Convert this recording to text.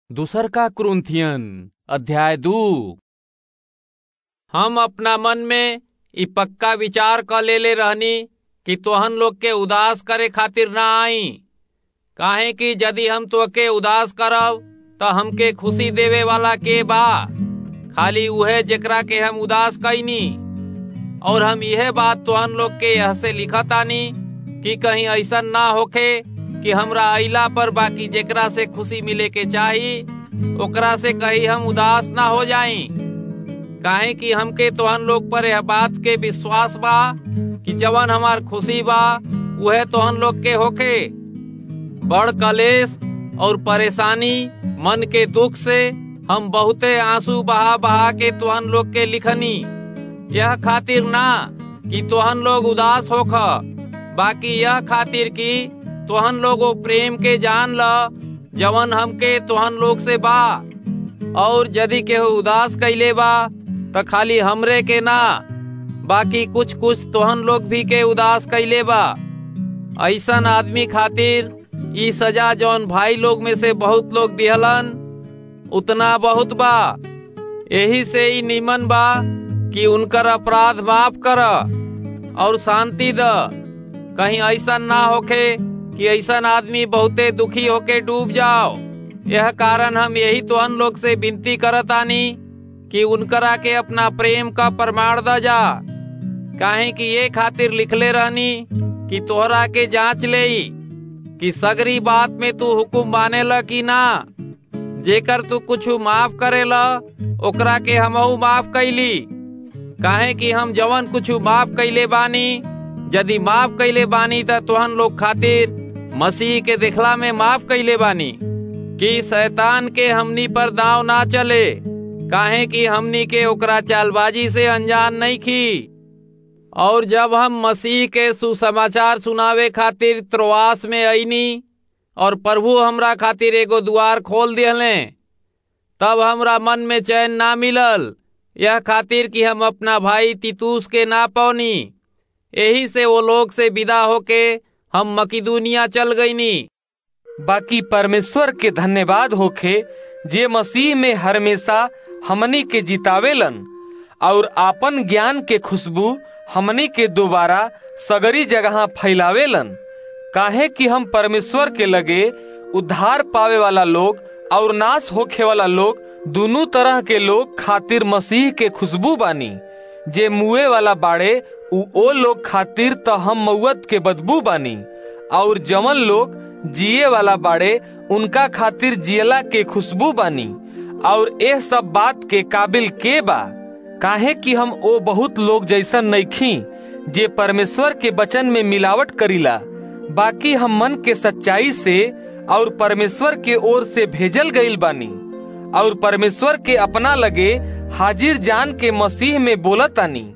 दूसर का क्रुंथियन अध्याय दू हम अपना मन में इ पक्का विचार क लेले रहनी कि तोहन लोग के उदास करे खातिर ना आई काहे कि यदि हम तोके उदास करब त हमके खुशी देवे वाला के बा खाली उहे जेकरा के हम उदास कैनी और हम यह बात तोहन लोग के यह से लिखतानी कि कहीं ऐसा ना होखे कि हमरा अइला पर बाकी जेकरा से खुशी मिले के चाही ओकरा से कहीं हम उदास ना हो जाई काहे कि हमके तोहन लोग पर यह बात के विश्वास बा कि जवन हमार खुशी बा वह तोहन लोग के होखे बड़ कलेश और परेशानी मन के दुख से हम बहुते आंसू बहा बहा के तोहन लोग के लिखनी यह खातिर ना कि तोहन लोग उदास होख बाकी यह खातिर कि तोहन लोगो प्रेम के जान ल जवन हमके तोहन लोग से बा और यदि केहू उदास कैले बा त खाली हमरे के ना बाकी कुछ कुछ तोहन लोग भी के उदास कैले बा ऐसन आदमी खातिर ई सजा जौन भाई लोग में से बहुत लोग दिहलन उतना बहुत बा यही से ही निमन बा कि उनकर अपराध माफ कर और शांति द कहीं ऐसा ना होखे कि ऐसा आदमी बहुते दुखी होके डूब जाओ यह कारण हम यही तोहन लोग से विनती करतानी कि उनकरा के अपना प्रेम का प्रमाण द जा काहे कि ये खातिर लिखले रहनी कि तोहरा के जांच ले कि सगरी बात में तू हुकुम माने ल कि ना जेकर तू कुछ माफ करेला ओकरा के हमहू माफ कैली काहे कि हम जवन कुछ माफ कैले बानी यदि माफ कैले बानी त तोहन लोग खातिर मसीह के देखला में माफ कैले बानी कि शैतान के हमनी पर दाव ना चले काहे कि हमनी के ओकरा चालबाजी से अनजान नहीं खी और जब हम मसीह के सुसमाचार सुनावे खातिर त्रोआस में आईनी और प्रभु हमरा खातिर एगो द्वार खोल दिहले तब हमरा मन में चैन ना मिलल यह खातिर कि हम अपना भाई तितूस के ना पौनी यही से वो लोग से विदा होके हम मकिदुनिया चल गईनी बाकी परमेश्वर के धन्यवाद होखे जे मसीह में हमेशा हमनी के जितावेलन और आपन ज्ञान के खुशबू हमनी के दोबारा सगरी जगह फैलावेलन काहे कि हम परमेश्वर के लगे उद्धार पावे वाला लोग और नाश होखे वाला लोग दोनों तरह के लोग खातिर मसीह के खुशबू बानी जे मुए वाला बाड़े उ ओ लोग खातिर त हम मऊत के बदबू बानी और जमन लोग जिए वाला बाड़े उनका खातिर जियला के खुशबू बानी और यह सब बात के काबिल के बा काहे कि हम ओ बहुत लोग जैसन नईखी जे परमेश्वर के वचन में मिलावट करीला बाकी हम मन के सच्चाई से और परमेश्वर के ओर से भेजल गईल बानी और परमेश्वर के अपना लगे हाजिर जान के मसीह में बोलतानी